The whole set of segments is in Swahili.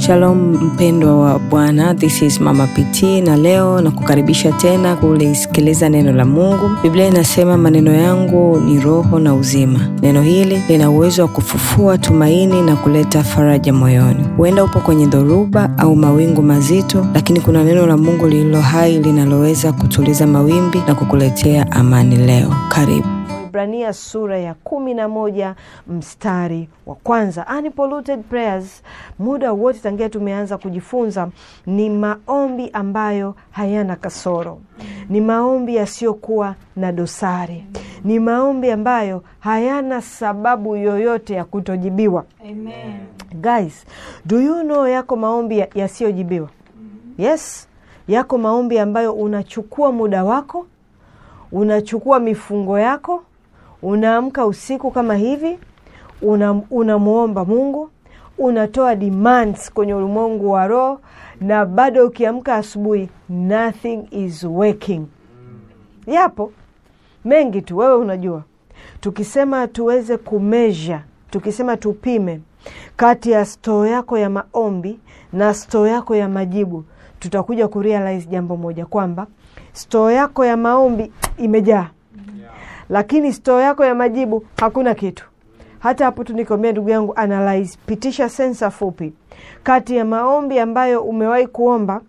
Shalom mpendwa wa Bwana, this is Mama PT na leo na kukaribisha tena kulisikiliza neno la Mungu. Biblia inasema maneno yangu ni roho na uzima. Neno hili lina uwezo wa kufufua tumaini na kuleta faraja moyoni. Huenda upo kwenye dhoruba au mawingu mazito, lakini kuna neno la Mungu lililo hai linaloweza kutuliza mawimbi na kukuletea amani leo. Karibu. Ibrania sura ya kumi na moja mstari wa kwanza. Unpolluted prayers, muda wote tangia tumeanza kujifunza, ni maombi ambayo hayana kasoro, ni maombi yasiyokuwa na dosari, ni maombi ambayo hayana sababu yoyote ya kutojibiwa. Amen. Guys, do you know yako maombi yasiyojibiwa? Yes, yako maombi ambayo unachukua muda wako, unachukua mifungo yako unaamka usiku kama hivi unamwomba una Mungu, unatoa demands kwenye ulimwengu wa roho, na bado ukiamka asubuhi nothing is working. Yapo mengi tu, wewe unajua. Tukisema tuweze kumeasure, tukisema tupime kati ya stoo yako ya maombi na stoo yako ya majibu, tutakuja kurealize jambo moja kwamba stoo yako ya maombi imejaa lakini stoo yako ya majibu hakuna kitu. Hata hapo tu nikwambia, ndugu yangu, analyze, pitisha sensa fupi kati ya maombi ambayo umewahi kuomba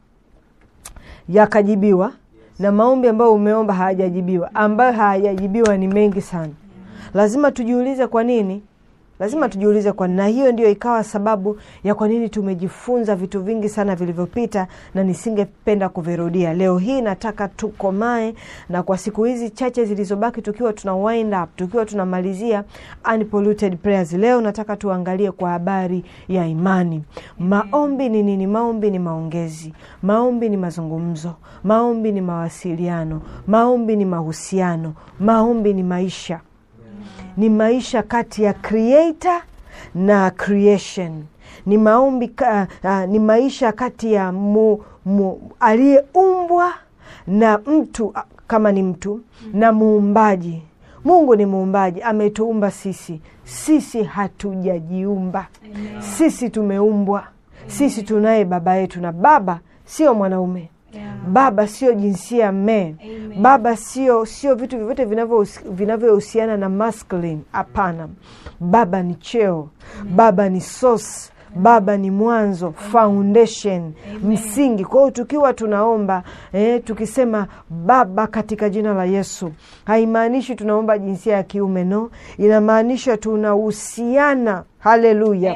yakajibiwa na maombi ambayo umeomba hayajajibiwa. Ambayo hayajajibiwa ni mengi sana. Lazima tujiulize kwa nini lazima tujiulize kwa na hiyo ndio ikawa sababu ya kwa nini tumejifunza vitu vingi sana vilivyopita na nisingependa kuvirudia. Leo hii nataka tukomae, na kwa siku hizi chache zilizobaki, tukiwa tuna wind up, tukiwa tunamalizia unpolluted prayers, leo nataka tuangalie kwa habari ya imani. Maombi ni nini? Maombi ni maongezi, maombi ni mazungumzo, maombi ni mawasiliano, maombi ni mahusiano, maombi ni maisha ni maisha kati ya creator na creation. Ni maombi uh, uh, ni maisha kati ya mu, mu, aliyeumbwa na mtu uh, kama ni mtu na muumbaji. Mungu ni muumbaji, ametuumba sisi. Sisi hatujajiumba, sisi tumeumbwa. Sisi tunaye baba yetu, na baba sio mwanaume Yeah. Baba sio jinsia me. Baba sio sio vitu vyovyote vinavyohusiana na masculine. Hapana, baba ni cheo. Baba ni source. Baba ni mwanzo, foundation, Amen. Msingi. Kwa hiyo tukiwa tunaomba eh, tukisema Baba katika jina la Yesu, haimaanishi tunaomba jinsia ya kiume, no, inamaanisha tunahusiana. Haleluya,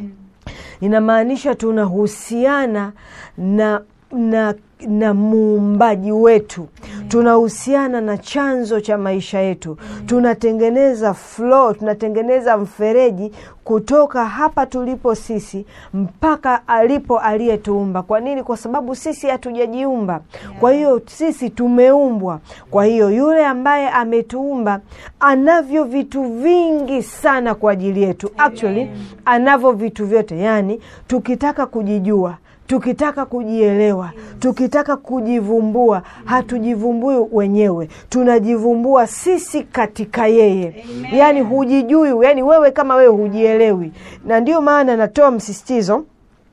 inamaanisha tunahusiana na na na muumbaji wetu, tunahusiana na chanzo cha maisha yetu, tunatengeneza flow, tunatengeneza mfereji kutoka hapa tulipo sisi mpaka alipo aliyetuumba. Kwa nini? Kwa sababu sisi hatujajiumba, kwa hiyo sisi tumeumbwa. Kwa hiyo yule ambaye ametuumba anavyo vitu vingi sana kwa ajili yetu. Actually anavyo vitu vyote, yani tukitaka kujijua tukitaka kujielewa, tukitaka kujivumbua, hatujivumbui wenyewe, tunajivumbua sisi katika yeye. Amen. Yani hujijui, yani wewe kama wewe hujielewi, na ndio maana natoa msisitizo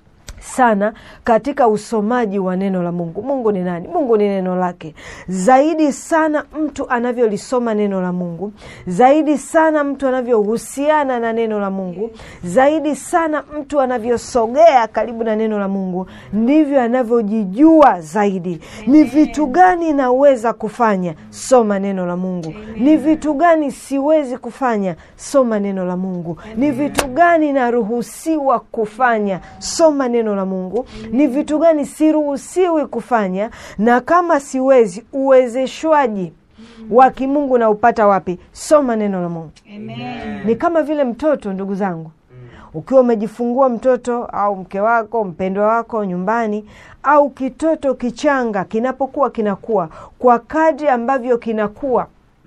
sana katika usomaji wa neno la Mungu. Mungu ni nani? Mungu ni neno lake. Zaidi sana mtu anavyolisoma neno la Mungu, zaidi sana mtu anavyohusiana na neno la Mungu, zaidi sana mtu anavyosogea karibu na neno la Mungu, ndivyo anavyojijua zaidi. Ni vitu gani naweza kufanya? Soma neno la Mungu. Ni vitu gani siwezi kufanya? Soma neno la Mungu. Ni vitu gani naruhusiwa kufanya? Soma neno la Mungu. Ni vitu gani siruhusiwi kufanya, na kama siwezi, uwezeshwaji wa kimungu na upata wapi? Soma neno la Mungu. Amen. Ni kama vile mtoto, ndugu zangu, ukiwa umejifungua mtoto au mke wako mpendwa wako nyumbani, au kitoto kichanga kinapokuwa kinakuwa, kwa kadri ambavyo kinakuwa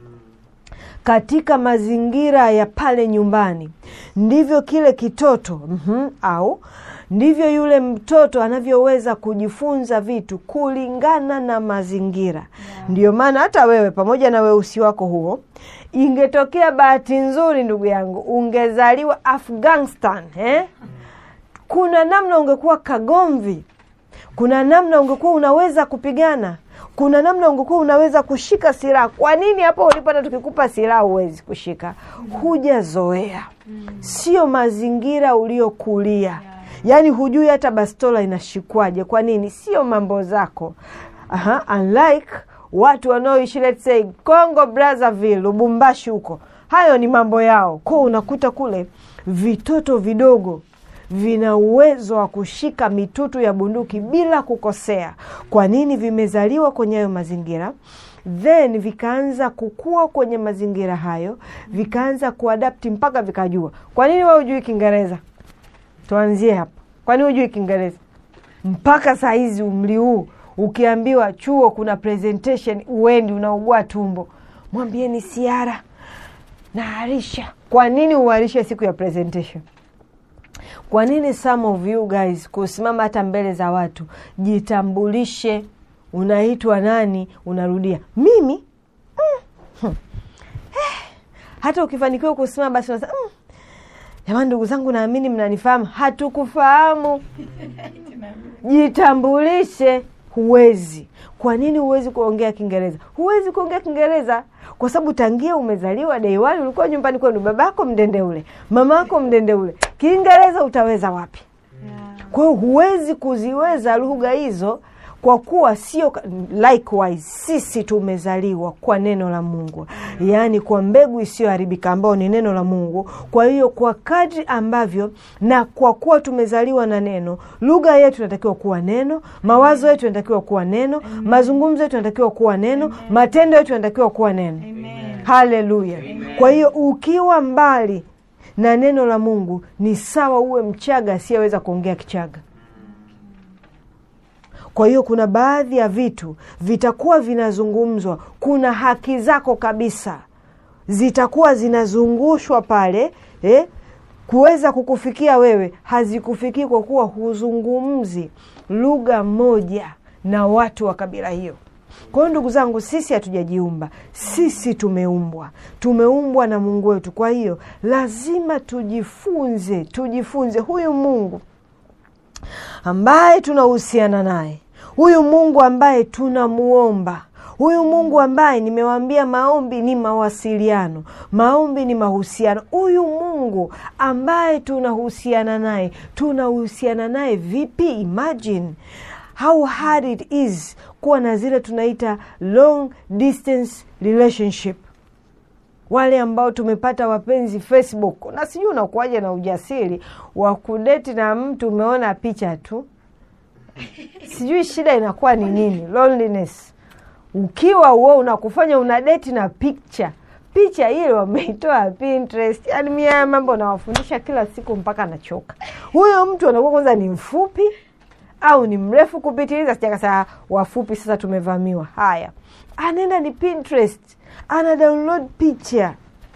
katika mazingira ya pale nyumbani, ndivyo kile kitoto mm -hmm, au ndivyo yule mtoto anavyoweza kujifunza vitu kulingana na mazingira. Yeah. Ndiyo maana hata wewe pamoja na weusi wako huo, ingetokea bahati nzuri, ndugu yangu, ungezaliwa Afghanistan eh? kuna namna ungekuwa kagomvi kuna namna ungekuwa unaweza kupigana kuna namna ungekuwa unaweza kushika silaha kwa nini hapo ulipata tukikupa silaha huwezi kushika hujazoea sio mazingira uliokulia yaani hujui hata bastola inashikwaje kwa nini sio mambo zako Aha, unlike watu wanaoishi let's say congo brazzaville lubumbashi huko hayo ni mambo yao ko unakuta kule vitoto vidogo vina uwezo wa kushika mitutu ya bunduki bila kukosea kwa nini vimezaliwa kwenye hayo mazingira then vikaanza kukua kwenye mazingira hayo vikaanza kuadapti mpaka vikajua kwa nini we hujui kiingereza tuanzie hapa kwani hujui kiingereza mpaka saa hizi umri huu ukiambiwa chuo kuna presentation uendi unaugua tumbo mwambieni siara naarisha kwa nini uharishe siku ya presentation kwa nini some of you guys kusimama hata mbele za watu jitambulishe unaitwa nani unarudia mimi mm. hmm. eh. hata ukifanikiwa kusimama basi unasema mm. jamani ndugu zangu naamini mnanifahamu hatukufahamu jitambulishe huwezi kwa nini huwezi kuongea kiingereza huwezi kuongea kiingereza kwa sababu tangia umezaliwa deiwani ulikuwa nyumbani kwenu babako mdende ule mamako mdende ule kiingereza utaweza wapi kwa hiyo huwezi kuziweza lugha hizo kwa kuwa sio likewise sisi tumezaliwa kwa neno la mungu yaani kwa mbegu isiyoharibika ambayo ni neno la mungu kwa hiyo kwa kadri ambavyo na kwa kuwa tumezaliwa na neno lugha yetu inatakiwa kuwa neno mawazo yetu yanatakiwa kuwa neno mazungumzo yetu yanatakiwa kuwa neno matendo yetu yanatakiwa kuwa neno haleluya kwa hiyo ukiwa mbali na neno la mungu ni sawa uwe mchaga asiyeweza kuongea kichaga kwa hiyo kuna baadhi ya vitu vitakuwa vinazungumzwa kuna haki zako kabisa zitakuwa zinazungushwa pale eh, kuweza kukufikia wewe hazikufikii kwa kuwa huzungumzi lugha moja na watu wa kabila hiyo kwa hiyo ndugu zangu sisi hatujajiumba sisi tumeumbwa tumeumbwa na mungu wetu kwa hiyo lazima tujifunze tujifunze huyu mungu ambaye tunahusiana naye huyu mungu ambaye tunamuomba huyu mungu ambaye nimewaambia maombi ni mawasiliano maombi ni mahusiano huyu mungu ambaye tunahusiana naye tunahusiana naye vipi imagine how hard it is kuwa na zile tunaita long distance relationship wale ambao tumepata wapenzi facebook na sijui unakuwaja na ujasiri wa kudeti na mtu umeona picha tu sijui shida inakuwa ni nini loneliness ukiwa uo unakufanya una deti na picha picha ile wameitoa pinterest yani mi haya mambo nawafundisha kila siku mpaka nachoka huyo mtu anakuwa kwanza ni mfupi au ni mrefu kupitiliza sijakasa wafupi sasa tumevamiwa haya anaenda ni pinterest ana download picha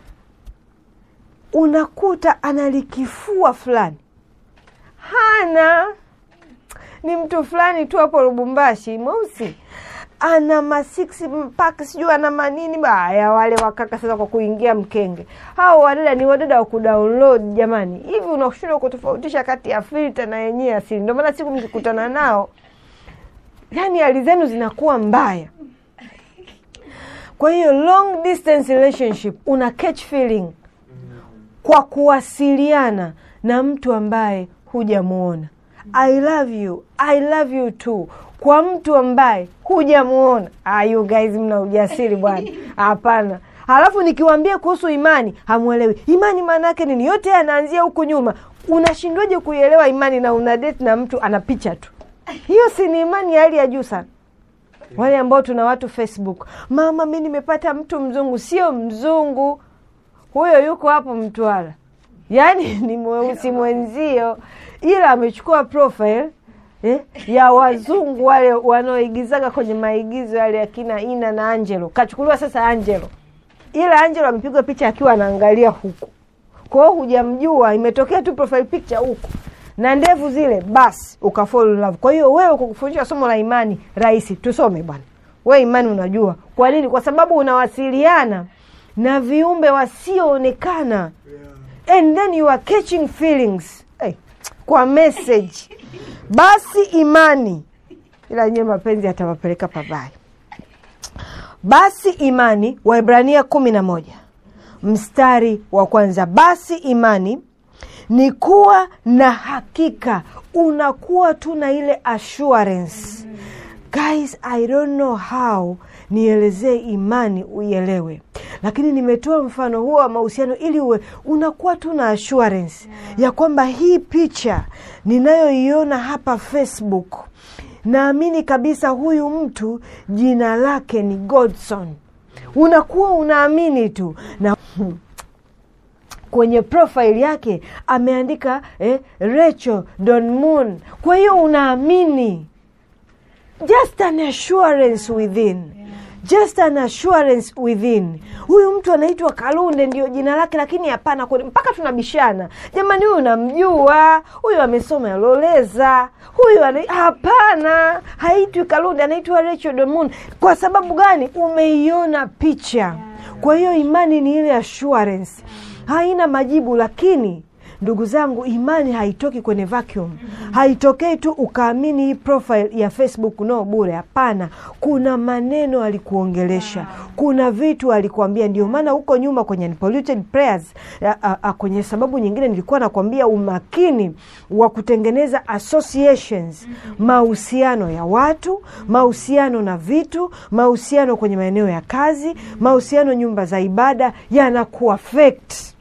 unakuta analikifua fulani hana ni mtu fulani tu hapo lubumbashi mweusi ana masiksi mpaka sijui ana manini baya wale wakaka sasa kwa kuingia mkenge hao wadada ni wadada wa kudownload jamani hivi unashindwa kutofautisha kati ya filta na yenyewe asili ndio maana siku mkikutana nao yani hali zenu zinakuwa mbaya kwa hiyo long distance relationship una catch feeling kwa kuwasiliana na mtu ambaye hujamuona i love you i love you too kwa mtu ambaye hujamuona ah, you guys mna ujasiri bwana hapana halafu nikiwambia kuhusu imani hamwelewi imani maana yake nini yote anaanzia huku nyuma unashindwaje kuielewa imani na una date na mtu ana picha tu hiyo si ni imani ya hali ya juu sana wale ambao tuna watu facebook mama mi nimepata mtu mzungu sio mzungu huyo yuko hapo mtwara yaani ni mweusi mwenzio ila amechukua profile eh, ya wazungu wale wanaoigizaga kwenye maigizo yale akina ina na angelo kachukuliwa sasa angelo ila angelo amepigwa picha akiwa anaangalia huku kwa hiyo hujamjua imetokea tu profile picture huku na ndevu zile basi ukafall in love kwa hiyo wewe kukufundisha somo la imani rahisi tusome bwana we imani unajua kwa nini kwa sababu unawasiliana na viumbe wasioonekana and then you are catching feelings hey, kwa message basi imani ila yenyewe mapenzi atawapeleka pabaya basi imani waibrania kumi na moja mstari wa kwanza basi imani ni kuwa na hakika unakuwa tu na ile assurance guys i don't know how nielezee imani uielewe lakini nimetoa mfano huo wa mahusiano ili uwe unakuwa tu na assurance ya kwamba hii picha ninayoiona hapa facebook naamini kabisa huyu mtu jina lake ni godson unakuwa unaamini tu na kwenye profile yake ameandika eh, Rachel Don Moon. Kwa hiyo unaamini, just an assurance within just an assurance within. Huyu mtu anaitwa Kalunde ndio jina lake, lakini hapana kweli, mpaka tunabishana, jamani, huyu namjua, huyu amesoma Loleza, huyu ana... hapana, haitwi Kalunde, anaitwa Rachel Don Moon. Kwa sababu gani? Umeiona picha. Kwa hiyo imani ni ile assurance haina majibu lakini ndugu zangu imani haitoki kwenye vacuum haitokei tu ukaamini hii profile ya facebook no bure hapana kuna maneno alikuongelesha kuna vitu alikuambia ndio maana huko nyuma kwenye Unpolluted prayers a, a, a, kwenye sababu nyingine nilikuwa nakwambia umakini wa kutengeneza associations mahusiano ya watu mahusiano na vitu mahusiano kwenye maeneo ya kazi mahusiano nyumba za ibada yanakuwa affect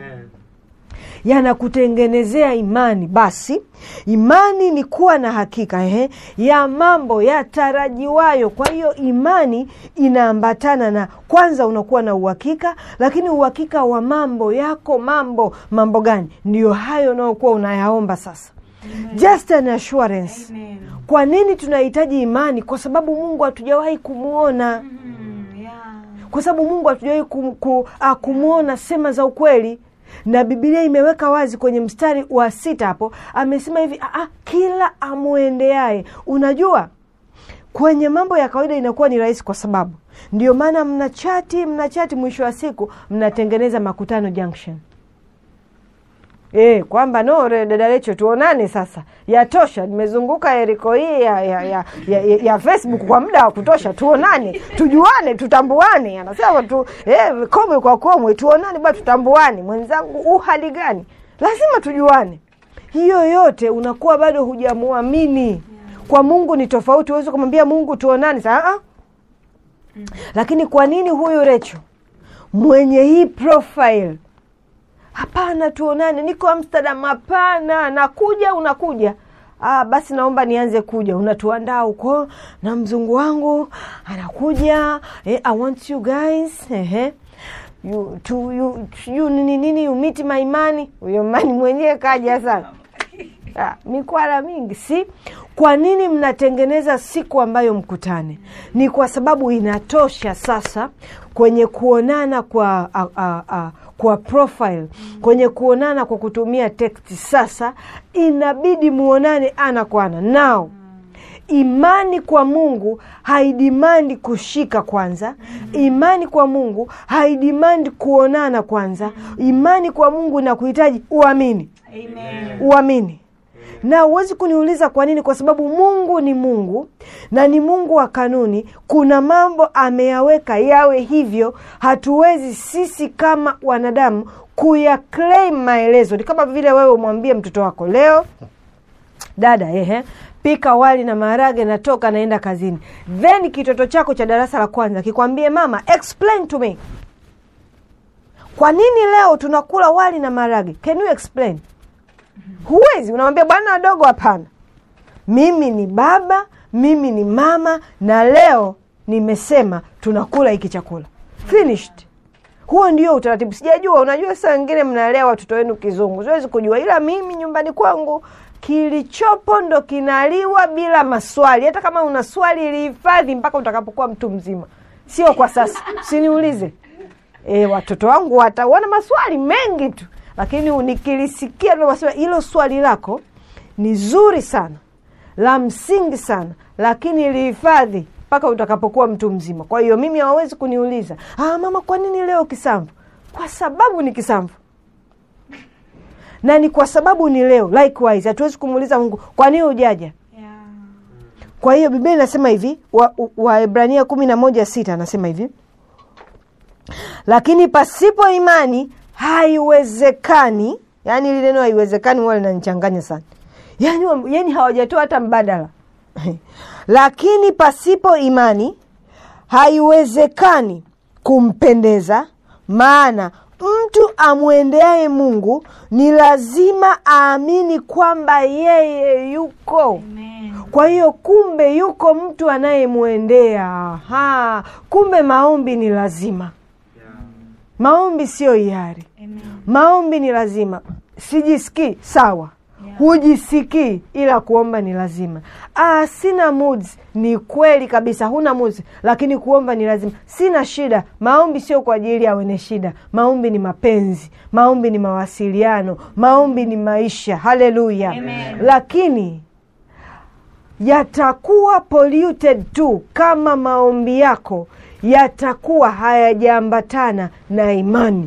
yanakutengenezea imani basi imani ni kuwa na hakika ehe, ya mambo yatarajiwayo kwa hiyo imani inaambatana na kwanza unakuwa na uhakika lakini uhakika wa mambo yako mambo mambo gani ndio hayo unaokuwa unayaomba sasa just an assurance Amen. kwa nini tunahitaji imani kwa sababu mungu hatujawahi kumwona Mm, yeah. kwa sababu mungu hatujawahi kum, ku, ah, kumwona sema za ukweli na bibilia imeweka wazi kwenye mstari wa sita hapo amesema hivi ah, ah, kila amwendeaye unajua kwenye mambo ya kawaida inakuwa ni rahisi kwa sababu ndio maana mnachati mnachati mwisho wa siku mnatengeneza makutano junction E, kwamba no re- dada Lecho tuonane sasa, yatosha. Nimezunguka eriko hii ya, ya, ya, ya, ya, ya Facebook kwa muda wa kutosha, tuonane, tujuane, tutambuane. Anasema tu eh, komwe kwa komwe, tuonane ba, tutambuane. Mwenzangu u hali gani? Lazima tujuane. Hiyo yote unakuwa bado hujamwamini. Kwa Mungu ni tofauti, huwezi kumwambia Mungu tuonane saa ah. Lakini kwa nini huyu Recho mwenye hii profile hapana tuonane niko amsterdam hapana nakuja unakuja ah, basi naomba nianze kuja unatuandaa huko na mzungu wangu anakuja eh, i want you guys ehe you, to, you, you, nini nini you meet my imani huyo mani mwenyewe kaja sana Ah, mikwala mingi si kwa nini mnatengeneza siku ambayo mkutane ni kwa sababu inatosha sasa kwenye kuonana kwa a, a, a, kwa profile kwenye kuonana kwa kutumia text sasa inabidi muonane ana kwa ana nao imani kwa mungu haidimandi kushika kwanza imani kwa mungu haidimandi kuonana kwanza imani kwa mungu na kuhitaji uamini Amen. uamini na huwezi kuniuliza kwa nini kwa sababu mungu ni mungu na ni mungu wa kanuni kuna mambo ameyaweka yawe hivyo hatuwezi sisi kama wanadamu kuyaclaim maelezo ni kama vile wewe umwambie mtoto wako leo dada ehe pika wali na maharage natoka naenda kazini then kitoto chako cha darasa la kwanza kikwambie mama explain to me kwa nini leo tunakula wali na maharage can you explain huwezi unamwambia bwana wadogo hapana mimi ni baba mimi ni mama na leo nimesema tunakula hiki chakula finished huo ndio utaratibu sijajua unajua saa wengine mnalea watoto wenu kizungu siwezi kujua ila mimi nyumbani kwangu kilichopo ndo kinaliwa bila maswali hata kama una swali lihifadhi mpaka utakapokuwa mtu mzima sio kwa sasa siniulize e, watoto wangu wataona maswali mengi tu lakini nikilisikia tu maswali hilo swali lako ni zuri sana la msingi sana lakini lihifadhi mpaka utakapokuwa mtu mzima kwa hiyo mimi hawawezi kuniuliza ah, mama kwa nini leo kisamvu kwa sababu ni kisamvu na ni kwa sababu ni leo. Likewise, hatuwezi kumuuliza Mungu kwa nini hujaja. Yeah. Kwa hiyo Biblia inasema hivi, Waebrania wa kumi na moja sita anasema hivi, lakini pasipo imani haiwezekani. Yaani ili neno haiwezekani huwa linanichanganya sana, yaani wa- yaani hawajatoa hata mbadala lakini pasipo imani haiwezekani kumpendeza, maana mtu amwendeaye Mungu ni lazima aamini kwamba yeye yuko Amen. kwa hiyo kumbe yuko mtu anayemwendea. Aha, kumbe maombi ni lazima. Maombi siyo hiari, Amen. maombi ni lazima. Sijisikii sawa, Yeah. hujisikii, ila kuomba ni lazima. Ah, sina moods. Ni kweli kabisa, huna moods, lakini kuomba ni lazima. Sina shida. Maombi sio kwa ajili ya wenye shida. Maombi ni mapenzi, maombi ni mawasiliano, maombi ni maisha. Haleluya! Amen. Lakini yatakuwa polluted tu kama maombi yako yatakuwa hayajaambatana na imani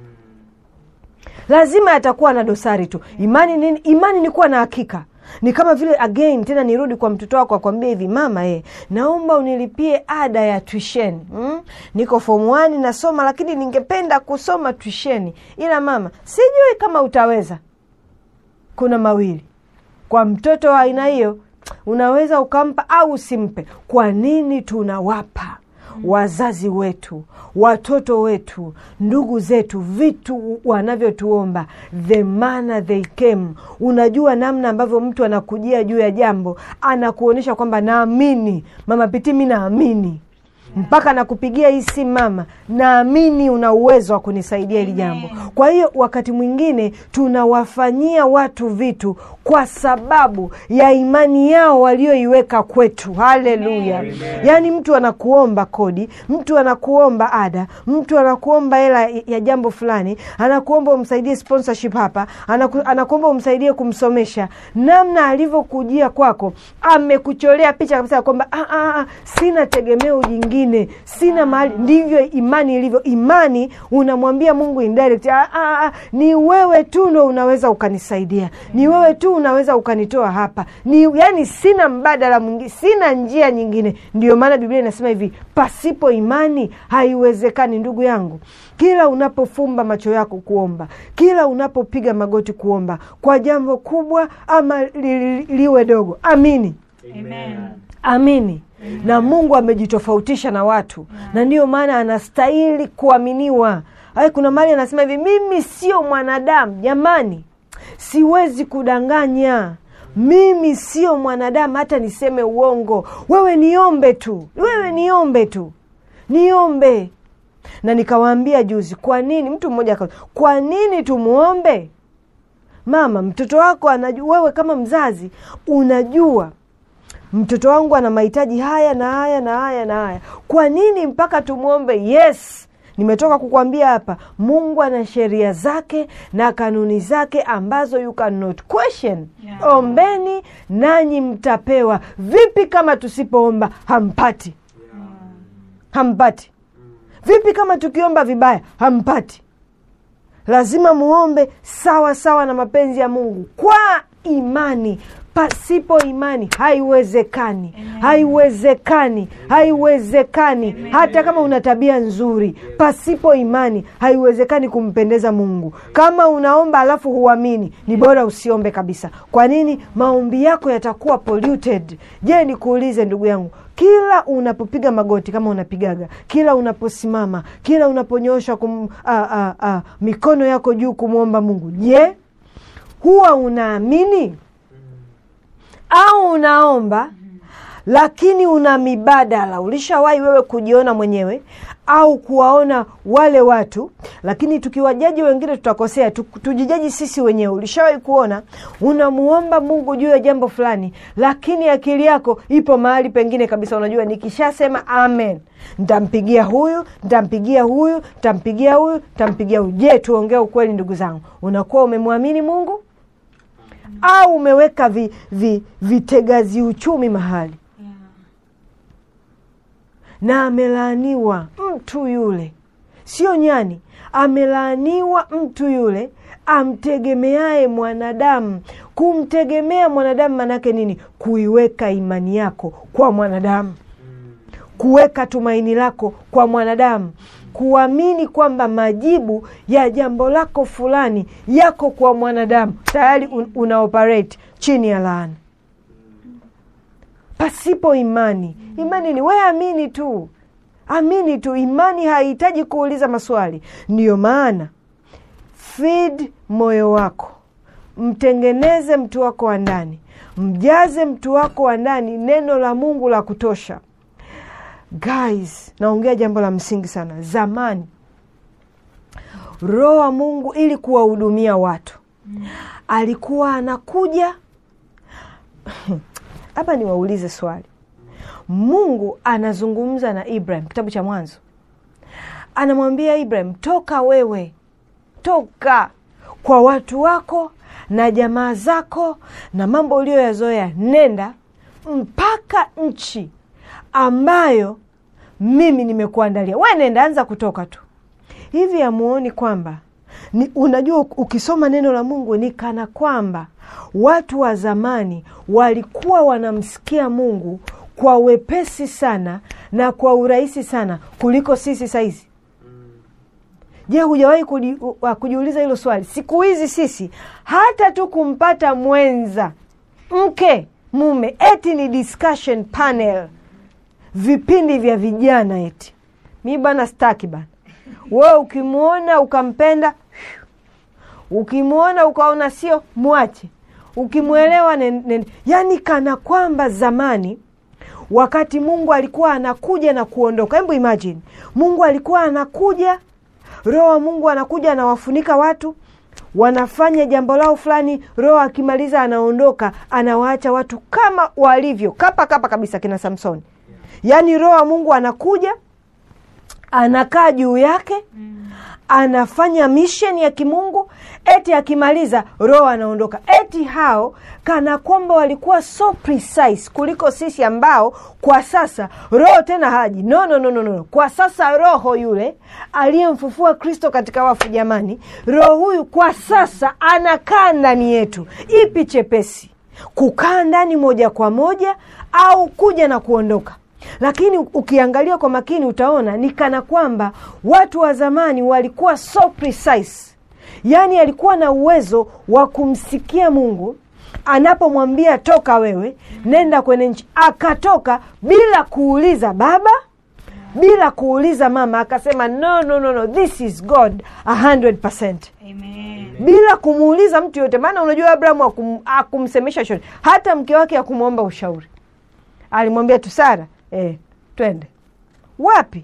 lazima yatakuwa na dosari tu. Imani nini? Imani ni kuwa na hakika. Ni kama vile again, tena nirudi kwa mtoto wako akwambia hivi, mama eh, naomba unilipie ada ya tuisheni mm? Niko form 1 nasoma, lakini ningependa kusoma tuisheni, ila mama, sijui kama utaweza. Kuna mawili kwa mtoto wa aina hiyo, unaweza ukampa au usimpe. Kwa nini tunawapa wazazi wetu, watoto wetu, ndugu zetu vitu wanavyotuomba, the manner they came. Unajua namna ambavyo mtu anakujia juu ya jambo, anakuonyesha kwamba naamini mama Piti, mi naamini mpaka nakupigia hii simu mama, naamini una uwezo wa kunisaidia hili jambo. Kwa hiyo wakati mwingine tunawafanyia watu vitu kwa sababu ya imani yao walioiweka kwetu. Haleluya! Yaani mtu anakuomba kodi, mtu anakuomba ada, mtu anakuomba hela ya jambo fulani, anakuomba umsaidie sponsorship hapa, anaku, anakuomba umsaidie kumsomesha. Namna alivyokujia kwako, amekucholea picha kabisa ya kwamba "Ah, ah, ah, sina tegemeo jingine, sina mahali. Ndivyo imani ilivyo. Imani unamwambia Mungu indirect, "Ah, ah, ah, ni wewe tu ndo unaweza ukanisaidia, ni wewe tu unaweza ukanitoa hapa, ni yani, sina mbadala mwingine, sina njia nyingine. Ndio maana Biblia inasema hivi, pasipo imani haiwezekani. Ndugu yangu, kila unapofumba macho yako kuomba, kila unapopiga magoti kuomba kwa jambo kubwa ama li, li, liwe dogo, amini Amen. amini na Mungu amejitofautisha na watu na ndiyo maana anastahili kuaminiwa. Ay, kuna mali anasema hivi, mimi sio mwanadamu jamani, siwezi kudanganya mimi sio mwanadamu hata niseme uongo. Wewe niombe tu, wewe niombe tu, niombe. Na nikawaambia juzi, kwa nini mtu mmoja aka, kwa nini tumuombe mama? Mtoto wako anajua, wewe kama mzazi unajua mtoto wangu ana mahitaji haya na haya na haya na haya, kwa nini mpaka tumwombe? Yes, nimetoka kukwambia hapa, Mungu ana sheria zake na kanuni zake ambazo you cannot question. Yeah. Ombeni nanyi mtapewa. Vipi kama tusipoomba hampati? Hampati. Vipi kama tukiomba vibaya hampati? Lazima muombe sawa sawa na mapenzi ya Mungu kwa imani. Pasipo imani haiwezekani, haiwezekani, haiwezekani. Hata kama una tabia nzuri, pasipo imani haiwezekani kumpendeza Mungu. Kama unaomba alafu huamini, ni bora usiombe kabisa. Kwa nini? Maombi yako yatakuwa polluted. Je, nikuulize ndugu yangu, kila unapopiga magoti kama unapigaga, kila unaposimama, kila unaponyosha kum, a, a, a, mikono yako juu kumwomba Mungu, je, huwa unaamini au unaomba lakini una mibadala? Ulishawahi wewe kujiona mwenyewe au kuwaona wale watu? Lakini tukiwajaji wengine tutakosea, tu- tujijaji sisi wenyewe. Ulishawahi kuona unamuomba Mungu juu ya jambo fulani, lakini akili yako ipo mahali pengine kabisa. Unajua, nikishasema amen ntampigia huyu, ntampigia huyu, ntampigia huyu, ntampigia huyu. Je, tuongee ukweli ndugu zangu, unakuwa umemwamini Mungu au umeweka vi, vi, vitegazi uchumi mahali Yeah. na amelaaniwa mtu yule. sio nyani amelaaniwa mtu yule amtegemeaye mwanadamu kumtegemea mwanadamu maanake nini kuiweka imani yako kwa mwanadamu kuweka tumaini lako kwa mwanadamu kuamini kwamba majibu ya jambo lako fulani yako kwa mwanadamu tayari un, una operate chini ya laana pasipo imani imani ni we amini tu amini tu imani haihitaji kuuliza maswali ndiyo maana feed moyo wako mtengeneze mtu wako wa ndani mjaze mtu wako wa ndani neno la mungu la kutosha guys naongea jambo la msingi sana zamani roho wa mungu ili kuwahudumia watu alikuwa anakuja hapa niwaulize swali mungu anazungumza na ibrahim kitabu cha mwanzo anamwambia ibrahim toka wewe toka kwa watu wako na jamaa zako na mambo uliyoyazoea nenda mpaka nchi ambayo mimi nimekuandalia we nenda anza kutoka tu hivi amuoni kwamba ni, unajua ukisoma neno la mungu ni kana kwamba watu wa zamani walikuwa wanamsikia mungu kwa wepesi sana na kwa urahisi sana kuliko sisi sahizi je hujawahi kujiuliza hilo swali siku hizi sisi hata tu kumpata mwenza mke mume eti ni discussion panel vipindi vya vijana eti mi bana staki bana wewe ukimwona ukampenda ukimwona ukaona sio mwache ukimwelewa yaani kana kwamba zamani wakati mungu alikuwa anakuja na kuondoka hebu imagine mungu alikuwa anakuja roho wa mungu anakuja anawafunika watu wanafanya jambo lao fulani roho akimaliza anaondoka anawaacha watu kama walivyo kapa kapa kabisa kina samsoni yaani roho wa mungu anakuja anakaa juu yake anafanya mission ya kimungu eti akimaliza roho anaondoka eti hao kana kwamba walikuwa so precise kuliko sisi ambao kwa sasa roho tena haji no, no, no, no, no. kwa sasa roho yule aliyemfufua kristo katika wafu jamani roho huyu kwa sasa anakaa ndani yetu ipi chepesi kukaa ndani moja kwa moja au kuja na kuondoka lakini ukiangalia kwa makini utaona ni kana kwamba watu wa zamani walikuwa so precise yaani alikuwa na uwezo wa kumsikia mungu anapomwambia toka wewe nenda kwenye nchi akatoka bila kuuliza baba bila kuuliza mama akasema no, no, no, no. this is god 100 Amen. bila kumuuliza mtu yote maana unajua abrahamu akum, akumsemesha shoni hata mke wake akumwomba ushauri alimwambia tu sara eh, twende wapi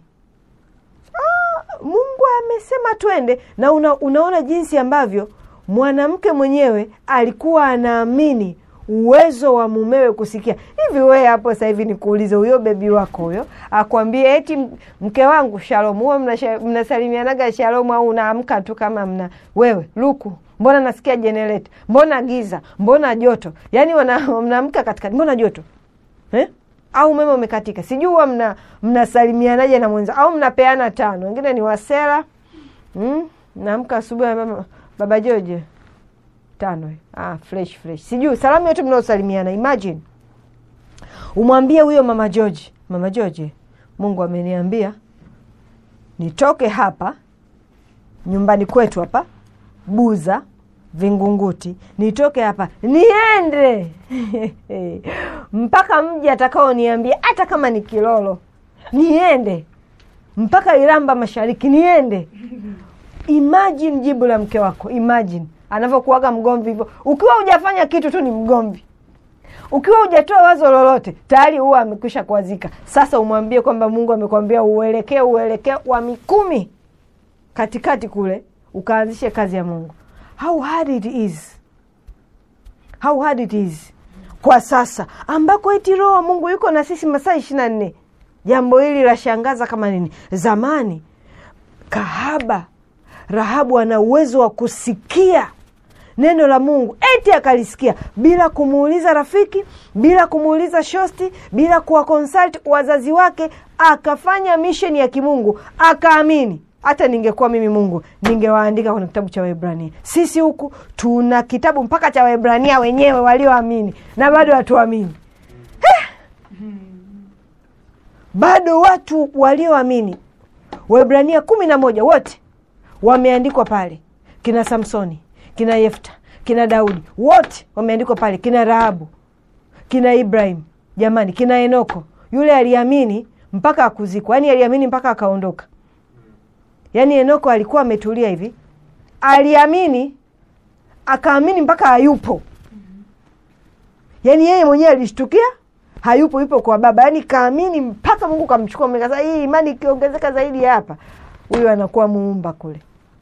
ah, mungu amesema twende na una, unaona jinsi ambavyo mwanamke mwenyewe alikuwa anaamini uwezo wa mumewe kusikia hivi wee hapo sasa hivi nikuulize huyo bebi wako huyo akwambie eti mke wangu shalom huwa mnasalimianaga shalom au unaamka tu kama mna wewe luku mbona nasikia jenereta mbona giza mbona joto yaani mnaamka katikati mbona joto eh? au umeme umekatika sijui huwa mna mnasalimianaje na mwenza au mnapeana tano wengine ni wasera mm? naamka asubuhi baba, baba joje tano ah, fresh fresh sijui salamu yote mnaosalimiana imagine umwambie huyo mama joji mama joje mungu ameniambia nitoke hapa nyumbani kwetu hapa buza vingunguti nitoke hapa niende mpaka mji atakaoniambia hata kama ni kilolo niende mpaka iramba mashariki niende imagine jibu la mke wako imagine anavyokuaga mgomvi hivyo ukiwa hujafanya kitu tu ni mgomvi ukiwa hujatoa wazo lolote tayari huwa amekwisha kuazika sasa umwambie kwamba mungu amekwambia uelekee uelekee wa mikumi katikati kule ukaanzishe kazi ya mungu how hard it is how hard it is kwa sasa ambako eti roho wa mungu yuko na sisi masaa ishiri na nne jambo hili lashangaza kama nini zamani kahaba rahabu ana uwezo wa kusikia neno la mungu eti akalisikia bila kumuuliza rafiki bila kumuuliza shosti bila kuwakonsult wazazi wake akafanya misheni ya kimungu akaamini hata ningekuwa mimi mungu ningewaandika kwenye kitabu cha waebrania sisi huku tuna kitabu mpaka cha waebrania wenyewe walioamini na bado hatuamini Eh! bado watu walioamini waebrania kumi na moja wote wameandikwa pale kina samsoni kina yefta kina daudi wote wameandikwa pale kina rahabu kina ibrahim jamani kina enoko yule aliamini mpaka akuzikwa yaani aliamini mpaka akaondoka yaani enoko alikuwa ametulia hivi aliamini akaamini mpaka hayupo yaani yeye mwenyewe alishtukia hayupo yupo kwa baba yaani kaamini mpaka mungu kamchukua mle. Sasa hii imani ikiongezeka zaidi ya hapa huyu anakuwa muumba kule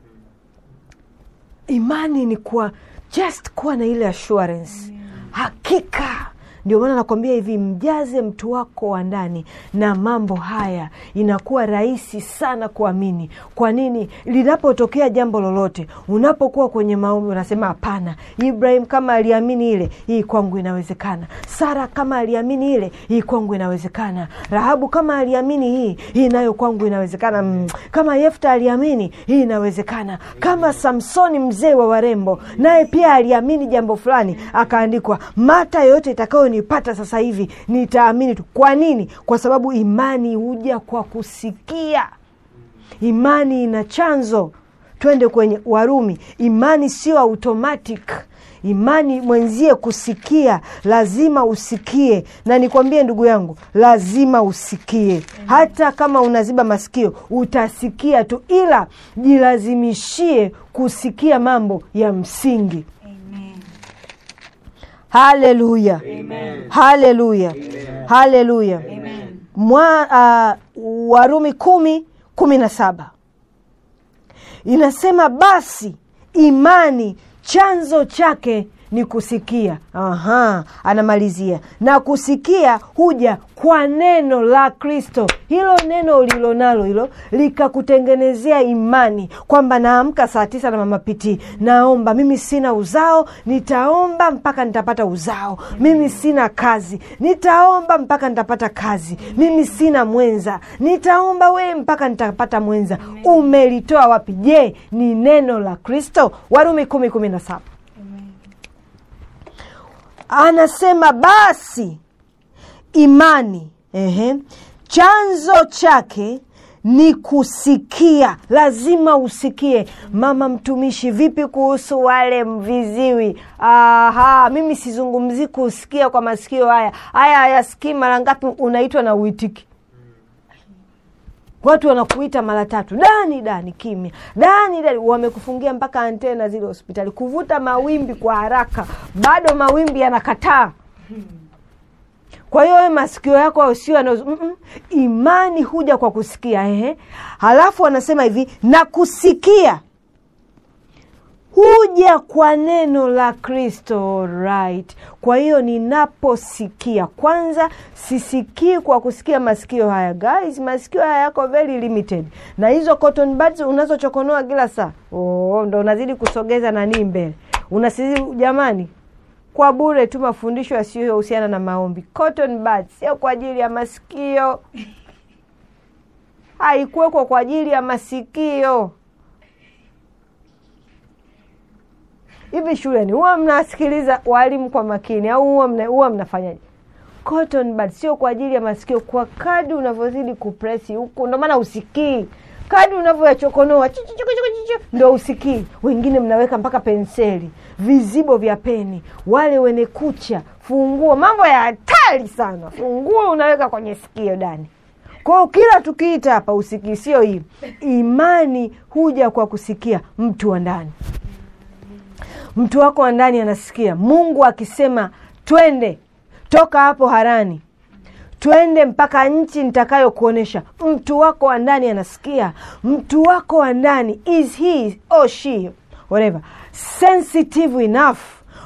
imani ni kuwa just kuwa na ile assurance hakika ndio maana nakwambia hivi mjaze mtu wako wa ndani na mambo haya inakuwa rahisi sana kuamini kwa nini linapotokea jambo lolote unapokuwa kwenye maombi unasema hapana ibrahim kama aliamini ile hii kwangu inawezekana sara kama aliamini ile hii kwangu inawezekana rahabu kama aliamini hii hii nayo kwangu inawezekana mm. kama yefta aliamini hii inawezekana kama samsoni mzee wa warembo naye pia aliamini jambo fulani akaandikwa mata yoyote itakayonipata sasa hivi nitaamini tu kwa nini kwa sababu imani huja kwa kusikia imani ina chanzo twende kwenye warumi imani sio automatic imani mwenzie kusikia lazima usikie na nikwambie ndugu yangu lazima usikie hata kama unaziba masikio utasikia tu ila jilazimishie kusikia mambo ya msingi haleluya haleluya haleluya Mwa- ah, warumi kumi kumi na saba inasema basi imani chanzo chake ni kusikia Aha, anamalizia na kusikia huja kwa neno la kristo hilo neno ulilonalo hilo likakutengenezea imani kwamba naamka saa tisa na mamapitii naomba mimi sina uzao nitaomba mpaka nitapata uzao mimi sina kazi nitaomba mpaka nitapata kazi mimi sina mwenza nitaomba wee mpaka nitapata mwenza umelitoa wapi je ni neno la kristo warumi kumi kumi na saba anasema basi imani ehe, chanzo chake ni kusikia lazima usikie mama mtumishi vipi kuhusu wale viziwi aha mimi sizungumzii kusikia kwa masikio haya haya hayasikii mara ngapi unaitwa na uitiki watu wanakuita mara tatu dani dani kimya dani dani wamekufungia mpaka antena zile hospitali kuvuta mawimbi kwa haraka bado mawimbi yanakataa kwa hiyo we masikio yako au sio yanazo mm-mm. imani huja kwa kusikia ehe halafu anasema hivi na kusikia huja kwa neno la kristo right kwa hiyo ninaposikia kwanza sisikii kwa kusikia masikio haya guys masikio haya yako very limited na hizo cotton buds unazochokonoa kila saa oh, ndo unazidi kusogeza nanii mbele unasizi jamani kwa bure tu mafundisho yasiyohusiana na maombi cotton buds sio kwa ajili ya masikio haikuwekwa kwa ajili ya masikio hivi shuleni huwa mnasikiliza walimu kwa makini au huwa mna, huwa mnafanyaje cotton bud sio kwa ajili ya masikio kwa kadi unavyozidi kupresi huku ndo maana usikii kadi unavyoyachokonoa chi- chi- chi- chi- chi- chi, ndo usikii wengine mnaweka mpaka penseli vizibo vya peni wale wenye kucha funguo mambo ya hatari sana funguo unaweka kwenye sikio dani kwao kila tukiita hapa usikii sio hii imani huja kwa kusikia mtu wa ndani mtu wako wa ndani anasikia mungu akisema twende toka hapo harani twende mpaka nchi nitakayokuonyesha mtu wako wa ndani anasikia mtu wako wa ndani is he or she whatever sensitive enough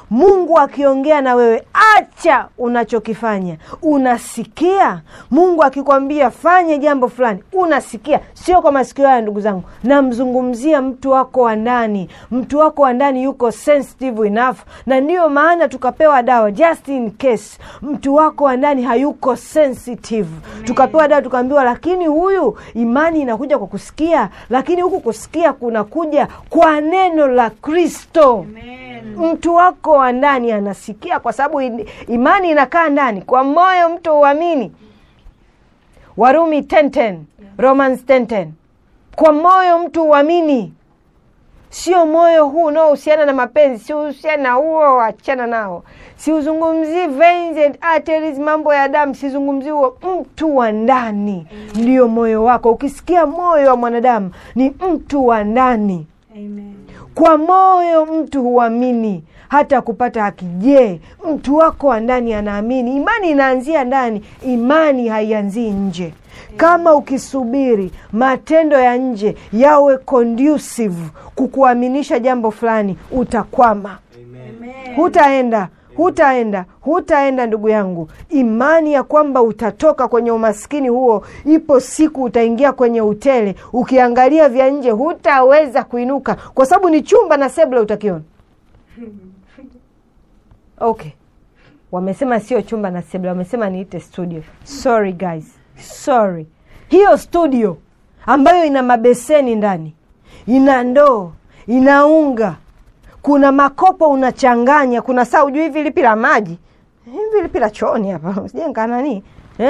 mungu akiongea na wewe acha unachokifanya unasikia mungu akikwambia fanye jambo fulani unasikia sio kwa masikio haya ndugu zangu namzungumzia mtu wako wa ndani mtu wako wa ndani yuko sensitive enough na ndiyo maana tukapewa dawa just in case mtu wako wa ndani hayuko sensitive tukapewa dawa tukaambiwa lakini huyu imani inakuja kwa kusikia lakini huku kusikia kunakuja kwa neno la kristo mtu wako wa ndani anasikia kwa sababu in- imani inakaa ndani kwa moyo mtu uamini warumi 10:10 romans 10:10 kwa moyo mtu uamini sio moyo huu unaohusiana na mapenzi siuhusiana na huo achana nao siuzungumzii veins and arteries mambo ya damu sizungumzii huo mtu wa ndani ndio moyo wako ukisikia moyo wa mwanadamu ni mtu wa ndani kwa moyo mtu huamini hata kupata haki je mtu wako wa ndani anaamini imani inaanzia ndani imani haianzii nje kama ukisubiri matendo ya nje yawe conducive kukuaminisha jambo fulani utakwama hutaenda hutaenda hutaenda ndugu yangu imani ya kwamba utatoka kwenye umaskini huo ipo siku utaingia kwenye utele ukiangalia vya nje hutaweza kuinuka kwa sababu ni chumba na sebule utakiona okay wamesema sio chumba na sebule wamesema niite studio sorry guys sorry hiyo studio ambayo ina mabeseni ndani ina ndoo ina unga kuna makopo unachanganya kuna saa ujui hivi lipi la maji hivi lipi la chooni hapa sijenga nani eh?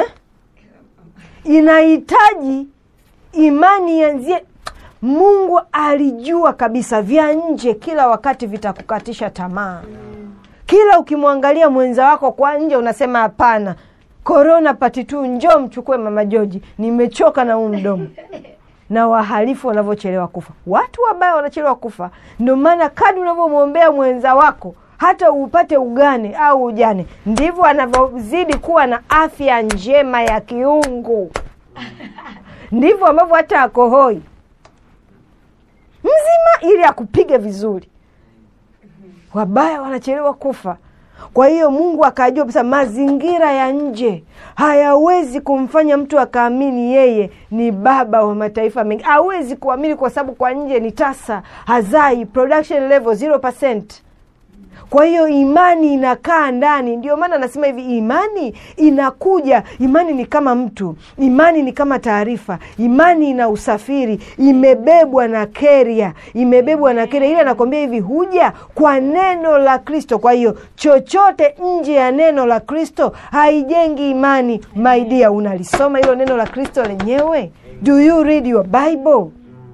inahitaji imani yanzie mungu alijua kabisa vya nje kila wakati vitakukatisha tamaa kila ukimwangalia mwenza wako kwa nje unasema hapana korona pati tu njoo mchukue mama joji nimechoka na huu mdomo na wahalifu wanavyochelewa kufa watu wabaya wanachelewa kufa ndio maana kadi unavyomwombea mwenza wako hata upate ugane au ujane ndivyo anavyozidi kuwa na afya njema ya kiungu ndivyo ambavyo hata akohoi mzima ili akupige vizuri wabaya wanachelewa kufa kwa hiyo mungu akajua kabisa mazingira ya nje hayawezi kumfanya mtu akaamini yeye ni baba wa mataifa mengi hawezi kuamini kwa sababu kwa nje ni tasa hazai production level 0 kwa hiyo imani inakaa ndani ndio maana anasema hivi imani inakuja imani ni kama mtu imani ni kama taarifa imani ina usafiri imebebwa na keria imebebwa na keria ili anakwambia hivi huja kwa neno la kristo kwa hiyo chochote nje ya neno la kristo haijengi imani maidia unalisoma hilo neno la kristo lenyewe do you read your bible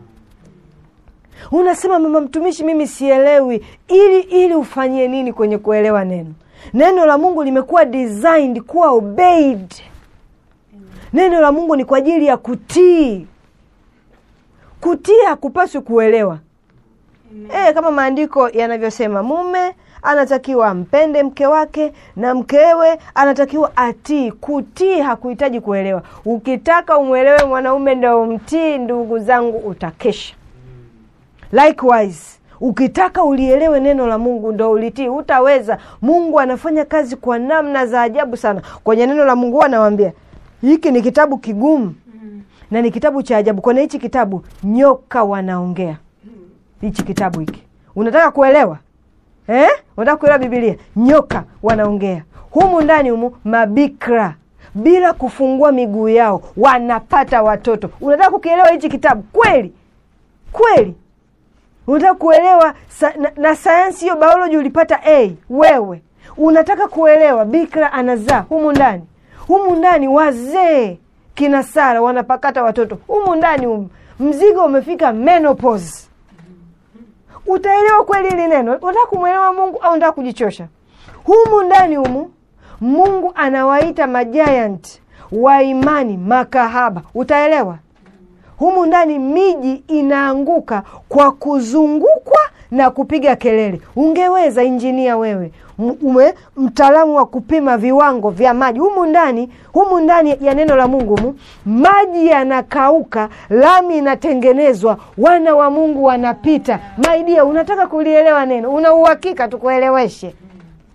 unasema mama mtumishi mimi sielewi ili ili ufanyie nini kwenye kuelewa neno neno la mungu limekuwa designed kuwa obeyed neno la mungu ni kwa ajili ya kutii kutii hakupaswi kuelewa e, kama maandiko yanavyosema mume anatakiwa ampende mke wake na mkewe anatakiwa atii kutii hakuhitaji kuelewa ukitaka umwelewe mwanaume ndo umtii ndugu zangu utakesha likewise ukitaka ulielewe neno la mungu ndo ulitii utaweza mungu anafanya kazi kwa namna za ajabu sana kwenye neno la mungu huwa anawambia hiki ni kitabu kigumu na ni kitabu cha ajabu kwenye hichi kitabu nyoka wanaongea hichi kitabu hiki unataka kuelewa eh? unataka kuelewa bibilia nyoka wanaongea humu ndani humu mabikra bila kufungua miguu yao wanapata watoto unataka kukielewa hichi kitabu kweli kweli unataka kuelewa sa, na, na sayansi hiyo bioloji ulipata a wewe unataka kuelewa bikra anazaa humu ndani humu ndani wazee kina sara wanapakata watoto humu ndani humu mzigo umefika menopause utaelewa kweli hili neno unataka kumwelewa mungu au unataka kujichosha humu ndani humu mungu anawaita majiant wa imani makahaba utaelewa humu ndani miji inaanguka kwa kuzungukwa na kupiga kelele ungeweza injinia wewe ume mtaalamu wa kupima viwango vya maji humu ndani humu ndani ya neno la mungu mu maji yanakauka lami inatengenezwa wana wa mungu wanapita maidia unataka kulielewa neno una uhakika tukueleweshe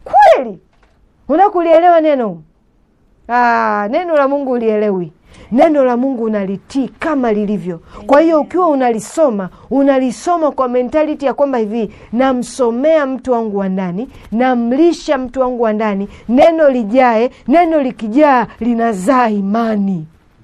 kweli unakulielewa neno ah, neno la mungu ulielewi neno la mungu unalitii kama lilivyo kwa hiyo ukiwa unalisoma unalisoma kwa mentality ya kwamba hivi namsomea mtu wangu wa ndani namlisha mtu wangu wa ndani neno lijae neno likijaa linazaa imani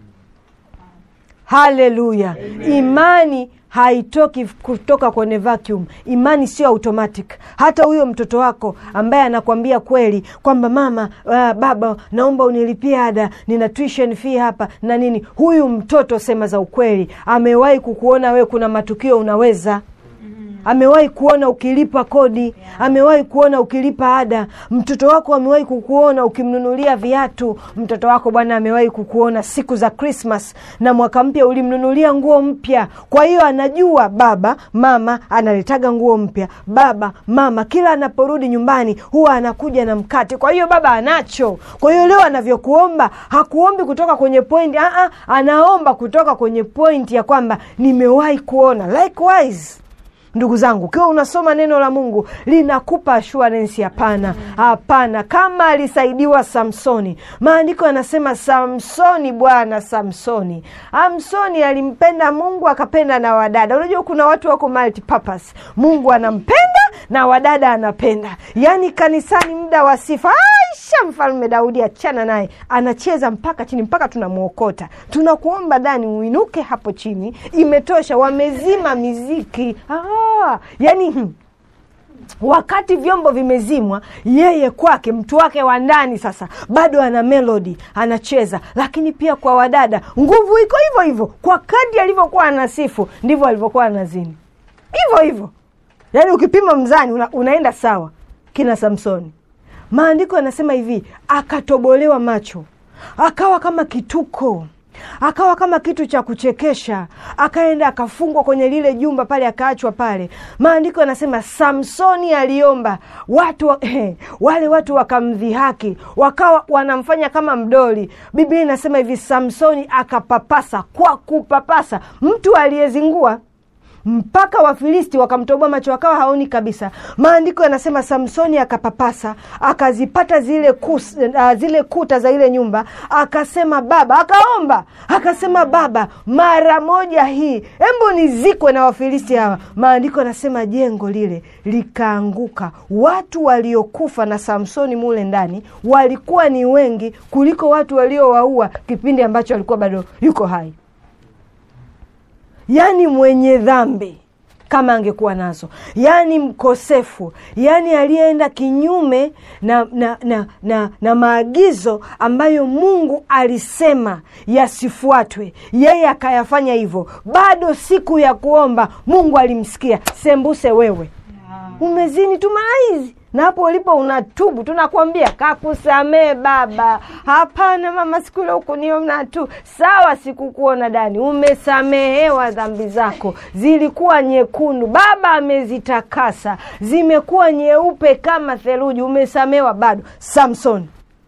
haleluya imani haitoki kutoka kwenye vacuum imani sio automatic hata huyo mtoto wako ambaye anakwambia kweli kwamba mama uh, baba naomba unilipie ada nina tuition fee hapa na nini huyu mtoto sema za ukweli amewahi kukuona wewe kuna matukio unaweza amewahi kuona ukilipa kodi amewahi kuona ukilipa ada mtoto wako amewahi kukuona ukimnunulia viatu mtoto wako bwana amewahi kukuona siku za krismas na mwaka mpya ulimnunulia nguo mpya kwa hiyo anajua baba mama analetaga nguo mpya baba mama kila anaporudi nyumbani huwa anakuja na mkate kwa hiyo baba anacho kwa hiyo leo anavyokuomba hakuombi kutoka kwenye pointi Aa, anaomba kutoka kwenye pointi ya kwamba nimewahi kuona likewise ndugu zangu ukiwa unasoma neno la mungu linakupa assurance hapana hapana kama alisaidiwa samsoni maandiko yanasema samsoni bwana samsoni amsoni alimpenda mungu akapenda na wadada unajua kuna watu wako multipurpose mungu anampenda na wadada anapenda yaani kanisani muda wa sifa aisha mfalme daudi achana naye anacheza mpaka chini mpaka tunamwokota tunakuomba dani uinuke hapo chini imetosha wamezima miziki ah, yani hmm, wakati vyombo vimezimwa yeye kwake mtu wake wa ndani sasa bado ana melodi anacheza lakini pia kwa wadada nguvu iko hivyo hivyo kwa kadi alivyokuwa anasifu ndivyo alivyokuwa anazini hivyo hivyo yaani ukipima mzani una, unaenda sawa kina samsoni maandiko yanasema hivi akatobolewa macho akawa kama kituko akawa kama kitu cha kuchekesha akaenda akafungwa kwenye lile jumba pale akaachwa pale maandiko yanasema samsoni aliomba watu wa, eh, wale watu wakamdhihaki wakawa wanamfanya kama mdoli biblia inasema hivi samsoni akapapasa kwa kupapasa mtu aliyezingua mpaka wafilisti wakamtoboa macho wakawa haoni kabisa maandiko yanasema samsoni akapapasa akazipata zile, kus, uh, zile kuta za ile nyumba akasema baba akaomba akasema baba mara moja hii embo nizikwe na wafilisti hawa maandiko yanasema jengo lile likaanguka watu waliokufa na samsoni mule ndani walikuwa ni wengi kuliko watu waliowaua kipindi ambacho alikuwa bado yuko hai yaani mwenye dhambi kama angekuwa nazo yaani mkosefu yaani aliyeenda kinyume na, na, na, na, na maagizo ambayo mungu alisema yasifuatwe yeye akayafanya hivyo bado siku ya kuomba mungu alimsikia sembuse wewe umezini tu mara hizi na hapo ulipo unatubu tunakwambia kakusamee baba hapana mama sikule hukuniona tu sawa sikukuona dani umesamehewa dhambi zako zilikuwa nyekundu baba amezitakasa zimekuwa nyeupe kama theluji umesamehewa bado samson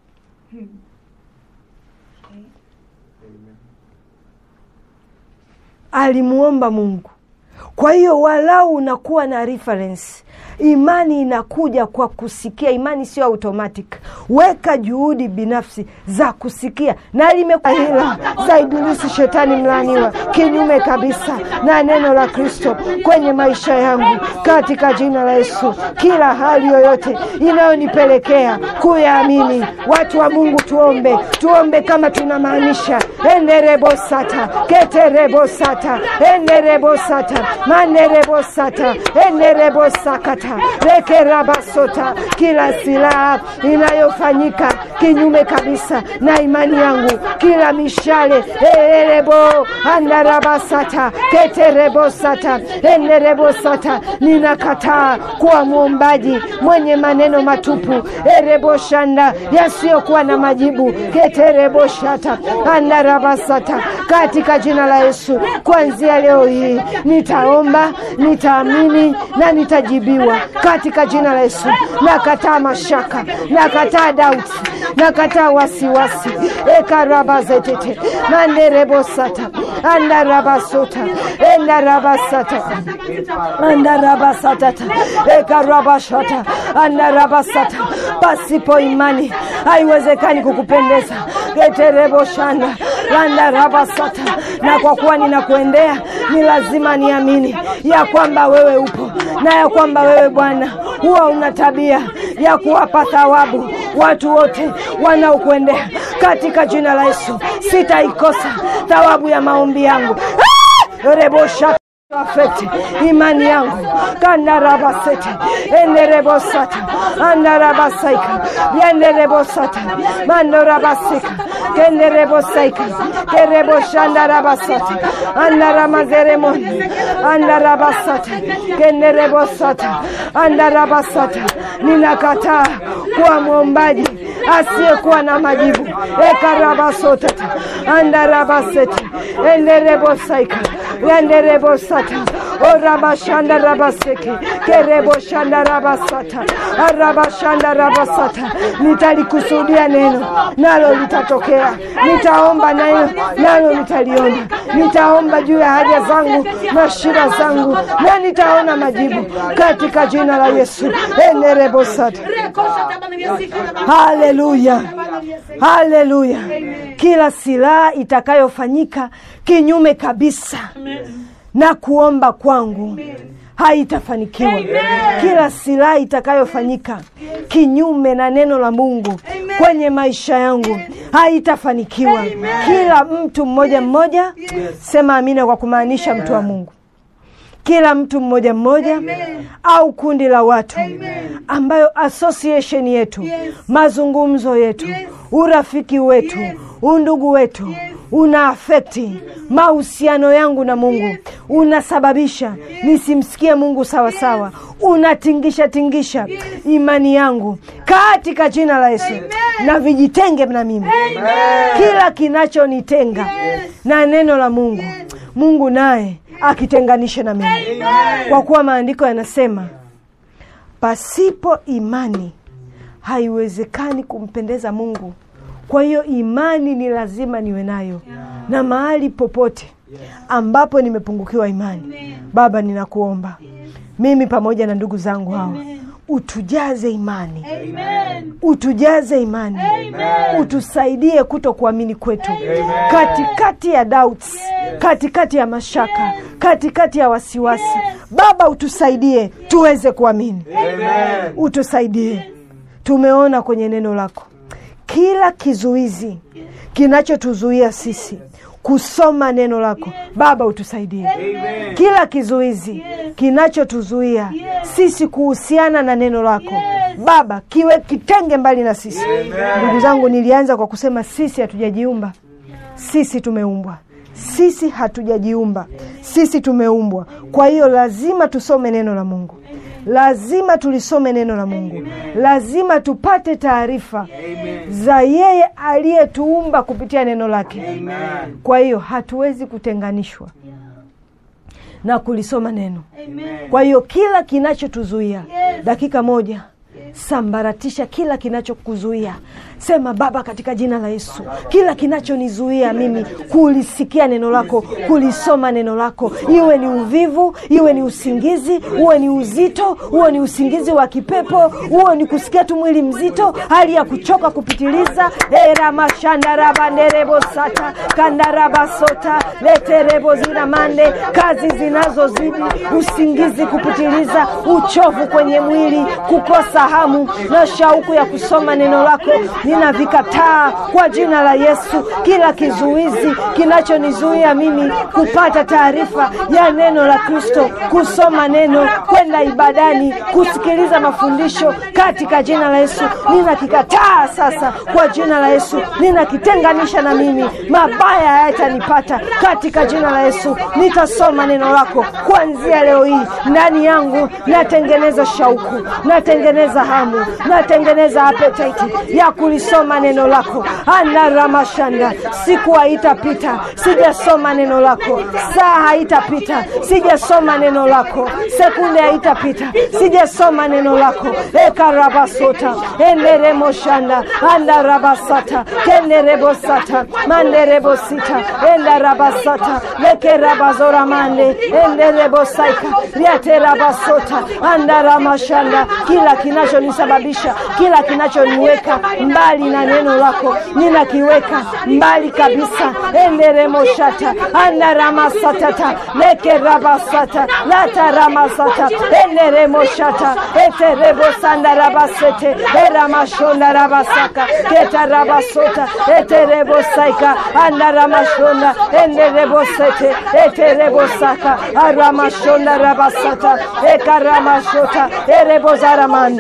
alimuomba mungu kwa hiyo walau unakuwa na reference imani inakuja kwa kusikia imani sio automatic weka juhudi binafsi za kusikia na limehila za ibilisi shetani mlaniwa kinyume kabisa na neno la kristo kwenye maisha yangu katika jina la yesu kila hali yoyote inayonipelekea kuyaamini watu wa mungu tuombe tuombe kama tunamaanisha enderebosata keterebosata enderebosata manerebosata enerebosakata rekerabasota kila silaha inayofanyika kinyume kabisa na imani yangu kila mishale erebo andarabasata keterebosata enerebosata ninakataa kuwa mwombaji mwenye maneno matupu ereboshanda yasiyokuwa na majibu ketereboshata andarabasata katika jina la yesu kuanzia leo hii nitaomba nitaamini na nitajibiwa katika jina la yesu nakataa mashaka nakataa dauti nakataa wasiwasi ekarabazetete manderebosata andarabasota endarabasata andarabasatata ekarabashata andarabasata pasipo imani haiwezekani kukupendeza getereboshanda landarabasata na kwa kuwa ninakuendea ni lazima niamini ya kwamba wewe upo na ya kwamba wewe bwana huwa una tabia ya kuwapa thawabu watu wote wanaokuendea katika jina la yesu sitaikosa thawabu ya maombi yangu Ah! rebosha afekti imani yangu kandarabasete enderebosata andarabasaika yanderebosata mandorabasika kenderebosaika kereboshandarabasata andaramazeremoni andarabasata kenderebosata andarabasata ninakataa kuwa mwombaji asiyekuwa na majibu ekarabasotata andarabasete enderebosaika yanderebosata orabashanda rabaseke kereboshanda rabasata arabashanda rabasata nitalikusudia neno nalo litatokea nitaomba neno nalo nitaliona nitaomba juu ya haja zangu na shida zangu na nitaona majibu katika jina la yesu enerebosata haleluya haleluya kila silaha itakayofanyika kinyume kabisa na kuomba kwangu haitafanikiwa kila silaha itakayofanyika kinyume na neno la mungu kwenye maisha yangu haitafanikiwa kila mtu mmoja mmoja sema amina kwa kumaanisha mtu wa mungu kila mtu mmoja mmoja au kundi la watu ambayo association yetu mazungumzo yetu urafiki wetu undugu wetu una afekti mahusiano yangu na mungu unasababisha nisimsikie mungu sawasawa unatingisha tingisha imani yangu katika jina la yesu na vijitenge na mimi kila kinachonitenga na neno la mungu mungu naye akitenganishe na mimi kwa kuwa maandiko yanasema pasipo imani haiwezekani kumpendeza mungu kwa hiyo imani ni lazima niwe nayo na mahali popote ambapo nimepungukiwa imani baba ninakuomba mimi pamoja na ndugu zangu hawa utujaze imani utujaze imani utusaidie kuto kuamini kwetu katikati ya doubts katikati ya mashaka katikati ya wasiwasi baba utusaidie tuweze kuamini utusaidie tumeona kwenye neno lako kila kizuizi kinachotuzuia sisi kusoma neno lako baba utusaidie kila kizuizi kinachotuzuia sisi kuhusiana na neno lako baba kiwe kitenge mbali na sisi ndugu zangu nilianza kwa kusema sisi hatujajiumba sisi tumeumbwa sisi hatujajiumba sisi tumeumbwa kwa hiyo lazima tusome neno la mungu lazima tulisome neno la mungu lazima tupate taarifa za yeye aliyetuumba kupitia neno lake kwa hiyo hatuwezi kutenganishwa na kulisoma neno kwa hiyo kila kinachotuzuia dakika moja sambaratisha kila kinachokuzuia sema baba katika jina la yesu kila kinachonizuia mimi kulisikia neno lako kulisoma neno lako iwe ni uvivu iwe ni usingizi uwe ni uzito uwe ni usingizi wa kipepo uwe ni kusikia tu mwili mzito hali ya kuchoka kupitiliza eramashandarabanderebosata kandarabasota leterebo zinamande kazi zinazozidi usingizi kupitiliza uchovu kwenye mwili kukosa hamu na shauku ya kusoma neno lako ninavikataa kwa jina la yesu kila kizuizi kinachonizuia mimi kupata taarifa ya neno la kristo kusoma neno kwenda ibadani kusikiliza mafundisho katika jina la yesu ninakikataa sasa kwa jina la yesu ninakitenganisha na mimi mabaya hayatanipata katika jina la yesu nitasoma neno lako kuanzia leo hii ndani yangu natengeneza shauku natengeneza hamu natengeneza apetaiti ya kuli kulisoma neno lako anaramashanda siku haitapita sijasoma neno lako saa haitapita sijasoma neno lako sekunde haitapita sijasoma neno lako ekarabasota enderemoshanda andarabasata kenderebosata manderebosita endarabasata lekerabazoramande enderebosaika riaterabasota andaramashanda kila kinachonisababisha kila kinachoniweka mbali na neno lako ninakiweka mbali kabisa enderemoshata andaramasatata lekerabasata lataramasata enderemoshata eterebosandarabasete eramashondarabasaka ketarabasota eterebosaika andaramashonda enderebosete eterebosaka aramashondarabasata ekaramashota erebozaramande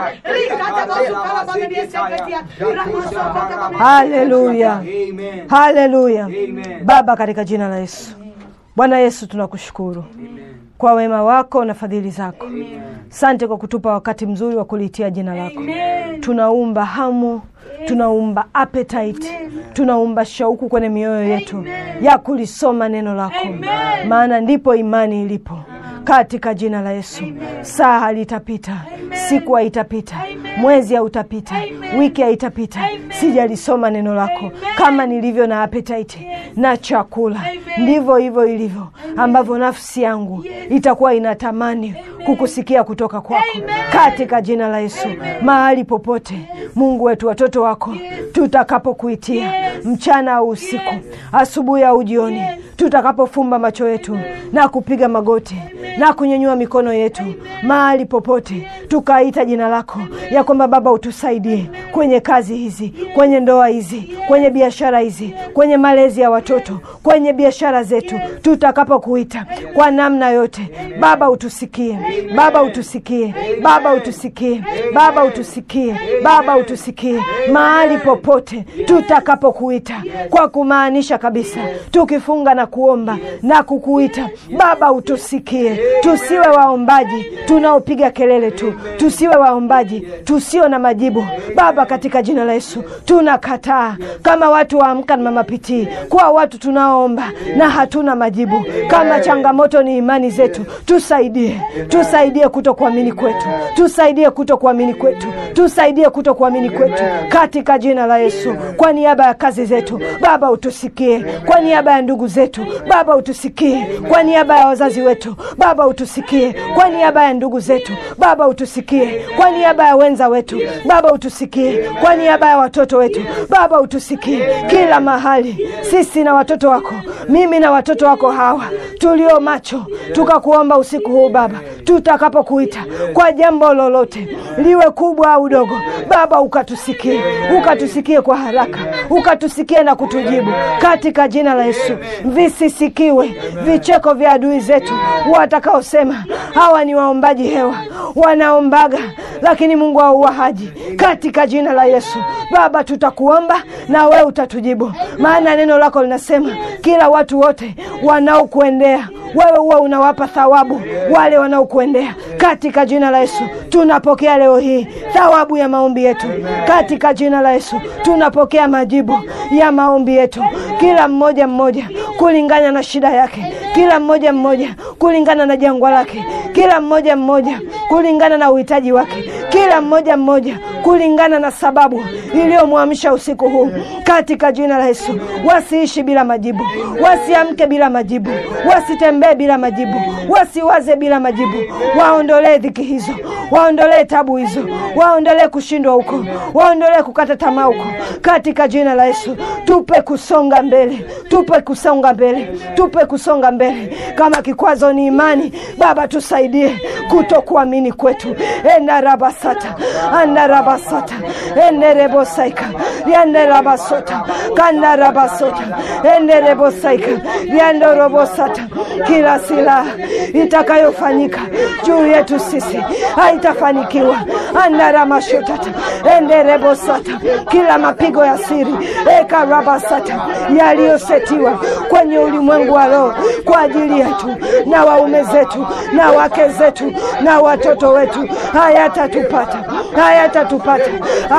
haleluya haleluya baba katika jina la yesu bwana yesu tunakushukuru kwa wema wako na fadhili zako sante kwa kutupa wakati mzuri wa kuliitia jina lako tunaumba hamu tunaumba appetite tunaumba shauku kwenye mioyo yetu ya kulisoma neno lako maana ndipo imani ilipo katika jina la yesu saa halitapita siku haitapita mwezi hautapita wiki haitapita sijalisoma neno lako kama nilivyo na appetite na chakula ndivyo hivyo ilivyo ambavyo nafsi yangu itakuwa inatamani kukusikia kutoka kwako katika jina la yesu mahali popote mungu wetu watoto wako tutakapokuitia mchana au usiku asubuhi au jioni tutakapofumba macho yetu na kupiga magoti na kunyanyua mikono yetu mahali popote tukaita jina lako ya kwamba baba utusaidie kwenye kazi hizi kwenye ndoa hizi kwenye biashara hizi kwenye malezi ya watoto kwenye biashara zetu tutakapokuita kwa namna yote baba utusikie baba utusikie baba utusikie baba utusikie baba utusikie mahali popote tutakapokuita kwa kumaanisha kabisa tukifunga na kuomba na kukuita baba utusikie tusiwe waombaji tunaopiga kelele tu tusiwe waombaji tusio na majibu baba katika jina la yesu tunakataa kama watu waamka na mamapitii kuwa watu tunaoomba na hatuna majibu kama changamoto ni imani zetu tusaidie tusaidie kuto kuamini kwetu tusaidie kuto kuamini kwetu tusaidie kuto kuamini kwetu katika jina la yesu kwa niaba ya kazi zetu baba utusikie kwa niaba ya ndugu zetu baba utusikie kwa niaba ya wazazi wetu baba utusikie kwa niaba ya ndugu zetu baba utusikie kwa niaba ya wenza wetu baba utusikie kwa niaba ya watoto wetu baba utusikie kila mahali sisi na watoto wako mimi na watoto wako hawa tulio macho tukakuomba usiku huu baba tutakapokuita kwa jambo lolote liwe kubwa au dogo baba ukatusikie ukatusikie kwa haraka ukatusikie na kutujibu katika jina la yesu visisikiwe vicheko vya adui zetu watakaosema hawa ni waombaji hewa wanaombaga lakini mungu auahaji katika jina la yesu baba tutakuomba na wewe utatujibu maana neno lako linasema kila watu wote wanaokuendea wewe huwa unawapa thawabu wale wanaokuendea katika jina la yesu tunapokea leo hii thawabu ya maombi yetu katika jina la yesu tunapokea majibu ya maombi yetu kila mmoja mmoja kulingana na shida yake kila mmoja mmoja kulingana na jangwa lake kila mmoja mmoja kulingana na uhitaji wake kila mmoja mmoja kulingana na sababu iliyomwamsha usiku huu katika jina la yesu wasiishi bila majibu wasiamke bila majibu wasitembee bila majibu wasiwaze bila majibu waondolee dhiki hizo waondolee tabu hizo waondolee kushindwa huko waondolee kukata tamaa huko katika jina la yesu tupe kusonga mbele tupe kusonga mbele tupe kusonga mbele kama kikwazo ni imani baba tusaidie kutokuamini kwetu endarabasata andarabasata enderebosaika rianderabasota kandarabasota enderebosaika riandorobosata kila silaha itakayofanyika juu yetu sisi haitafanikiwa andaramashotata enderebosata kila mapigo ya siri ekarabasata yaliyosetiwa kwenye ulimwengu wa roho kwa ajili yetu na waume zetu na wake zetu na watoto wetu hayatatupata hayatatupata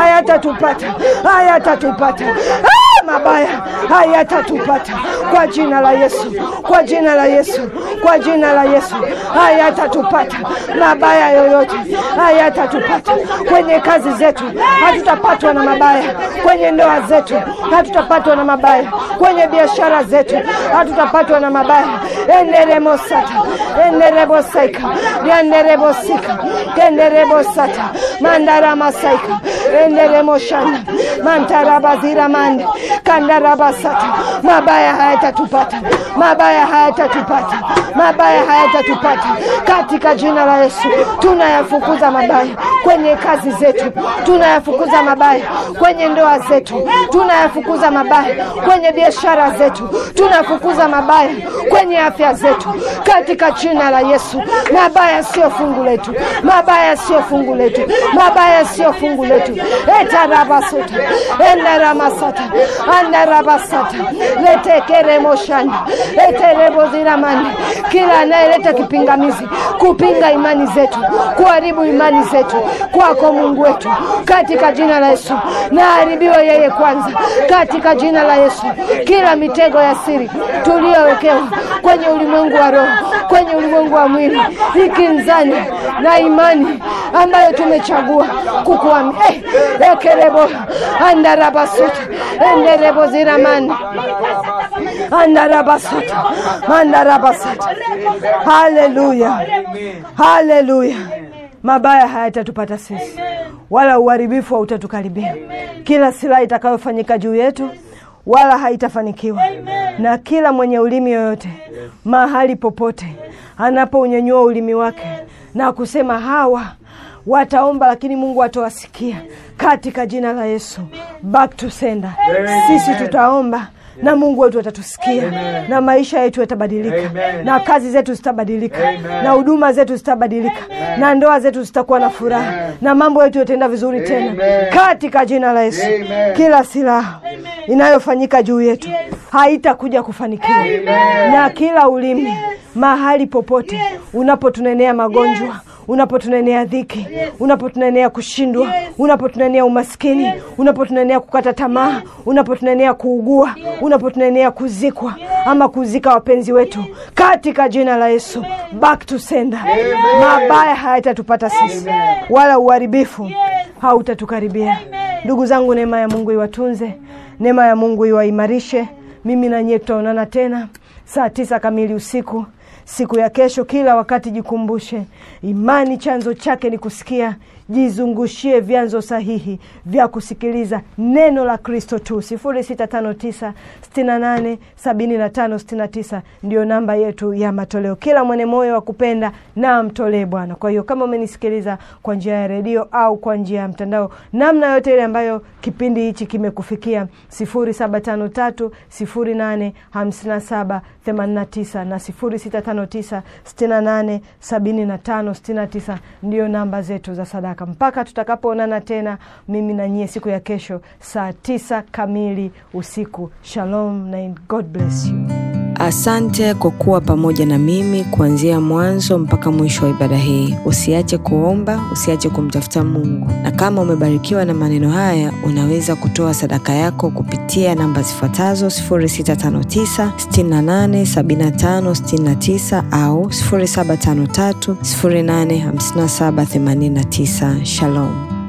hayatatupata, hayatatupata. Ah, mabaya hayatatupata kwa jina la Yesu, kwa jina la Yesu, kwa jina la Yesu, hayatatupata mabaya yoyote, hayatatupata kwenye kazi zetu, hatutapatwa na mabaya kwenye ndoa zetu, hatutapatwa na mabaya kwenye biashara zetu, hatutapatwa na mabaya enderemosata enderebosaika yanderebosika kenderebosata mandaramasaka enderemoshana mantarabazira mande kandarabasata mabaya hayatatupata mabaya hayatatupata mabaya hayatatupata katika jina la Yesu tunayafukuza mabaya kwenye kazi zetu tunayafukuza mabaya kwenye ndoa zetu tunayafukuza mabaya kwenye biashara zetu tunafukuza mabaya kwenye afya zetu katika jina la Yesu mabaya sio fungu letu mabaya sio fungu letu mabaya sio fungu letu etarabasota endaramasata andarabasata letekeremoshanda etereboziramani kila anayeleta kipingamizi kupinga imani zetu kuharibu imani zetu kwako Mungu wetu katika jina la Yesu na haribiwe yeye kwanza katika jina la Yesu kila mitego ya siri tuliyowekewa kwenye ulimwengu wa roho kwenye ulimwengu wa mwili ikinzani na imani ambayo tumechagua kukuamini eh, ekerebo andarabasuta enderebo ziramani andarabasuta mandarabasata haleluya haleluya mabaya hayatatupata sisi wala uharibifu hautatukaribia kila silaha itakayofanyika juu yetu wala haitafanikiwa na kila mwenye ulimi yoyote mahali popote anapounyanyua ulimi wake na kusema hawa wataomba lakini mungu atawasikia katika jina la yesu back to sender sisi tutaomba na mungu wetu atatusikia Amen. na maisha yetu yatabadilika Amen. na kazi zetu zitabadilika Amen. na huduma zetu zitabadilika na ndoa zetu zitakuwa na furaha Amen. na mambo yetu yataenda vizuri tena Amen. katika jina la yesu Amen. kila silaha inayofanyika juu yetu haitakuja kufanikiwa na kila ulimi mahali popote unapotunenea magonjwa unapotunenea dhiki unapotunenea kushindwa unapotunenea umaskini unapotunenea kukata tamaa unapotunenea kuugua unapotunenea kuzikwa ama kuzika wapenzi wetu katika jina la yesu back to sender mabaya hayatatupata sisi wala uharibifu hautatukaribia ndugu zangu neema ya mungu iwatunze neema ya mungu iwaimarishe mimi na nyie tutaonana tena saa tisa kamili usiku siku ya kesho kila wakati jikumbushe imani chanzo chake ni kusikia jizungushie vyanzo sahihi vya kusikiliza neno la kristo tu 659 68 75 69 ndiyo namba yetu ya matoleo kila mwenye moyo wa kupenda na amtolee bwana kwa hiyo kama umenisikiliza kwa njia ya redio au kwa njia ya mtandao namna yote ile ambayo kipindi hichi kimekufikia 0753 08 57 89 na 0659 68 75 69 ndiyo namba zetu za sadaka mpaka tutakapoonana tena mimi na nyie siku ya kesho saa tisa kamili usiku shalom na god bless you Asante kwa kuwa pamoja na mimi kuanzia mwanzo mpaka mwisho wa ibada hii. Usiache kuomba, usiache kumtafuta Mungu, na kama umebarikiwa na maneno haya, unaweza kutoa sadaka yako kupitia namba zifuatazo 0659 68 75 69 au 0753 085789. Shalom.